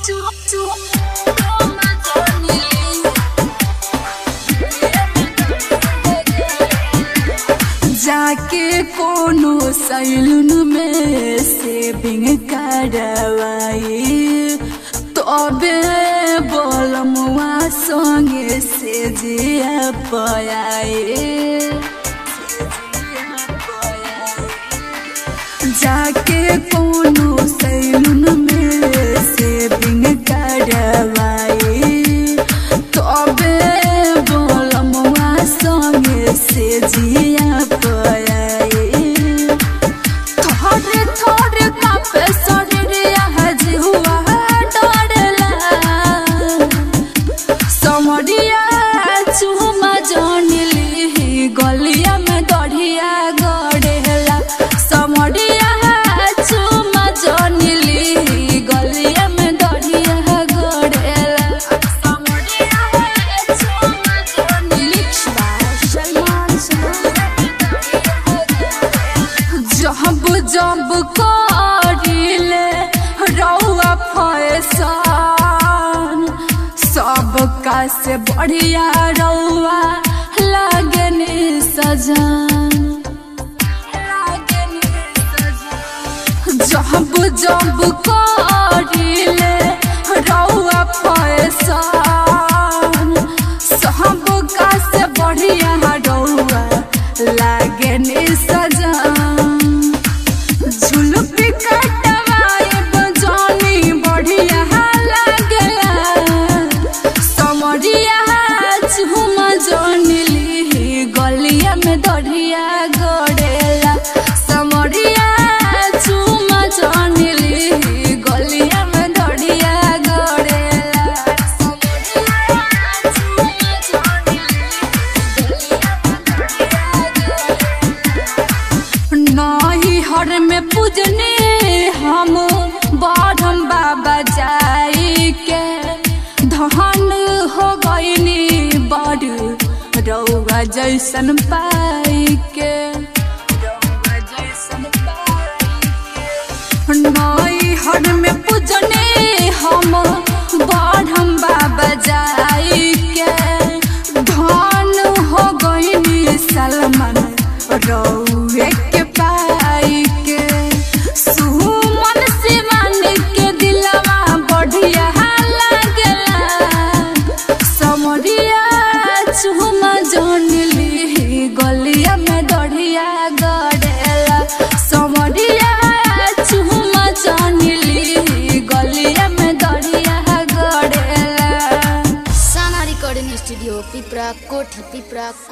जाके कोनो सैलून में सेविंग करवाई तबे बोलमुआ संगे से जिया पयाए जाके कोनो सैलून में सेविंग करवाई तबे बोलमुआ संगे से जिया पयाए थोड़े थोड़े कापे शरीरिया हजी हुआ डरला समरिया चुमा जनिली गलिया में दढ़िया गड़ेला समरिया चुमा जनिली गलिया में दढ़िया गड़ेला समरिया चुमा जनिली सलमान जब जब करिले रौआ फैसान सबका से बढ़िया रौआ लगनी सजान जब जब करिले रौआ फैसान सबका से बढ़िया रौआ लगनी सजान झुलपी कटवाए बजानी बढ़िया लागला समरिया झुमा जनिली गलिया में दढ़िया गड़ेला समरिया झुमा जनिली गलिया में दढ़िया गड़ेला समरिया झुमा जनिली गलिया में दढ़िया नाही हर में पूजने हम बाढ़म बाबा जाई के धन हो गईनी बड़ रौआ जैसन पाई के रौआ जैसन पाई के नाई हर में पूजने हम बाढ़म बाबा जाई के धन हो गईनी सलमान रौए के पाई के सुमन सिवान के दिलवा बढ़िया लागला समरिया चुमा जनली गलिया में दढ़िया गड़ेला समरिया चुमा जनली गलिया में दढ़िया गड़ेला साना रिकॉर्डिंग स्टूडियो पिपरा कोठी पिपरा